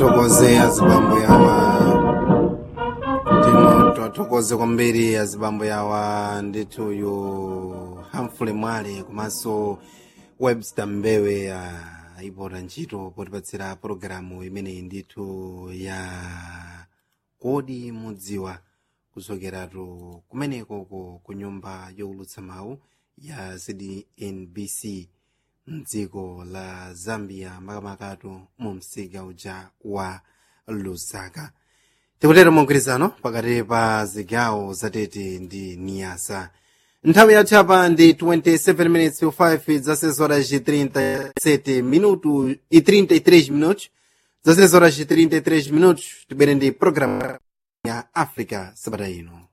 twathokoze azibambo yawa tino twathokoze kwambiri azibambo yawa ndithu uyu hamfule mwale komanso webster mbewe ayipota ntchito potipatsira pologalamu imeneyi ndithu ya kodi mudziwa kuzokeratu kumenekoko ku nyumba yowulutsa mawu ya cdnbc mdziko la zambia makamakatu mu msika uja wa lusaka tikutero mugwirizano pakati pa zigawo zatete ndi niyasa nthawi yathu apa ndi 27 minutes to 5 zasezi horas de 37 minuto e 33 minutos zasezi horas de 33 minutos tibwere ndi programu ya africa sabata ino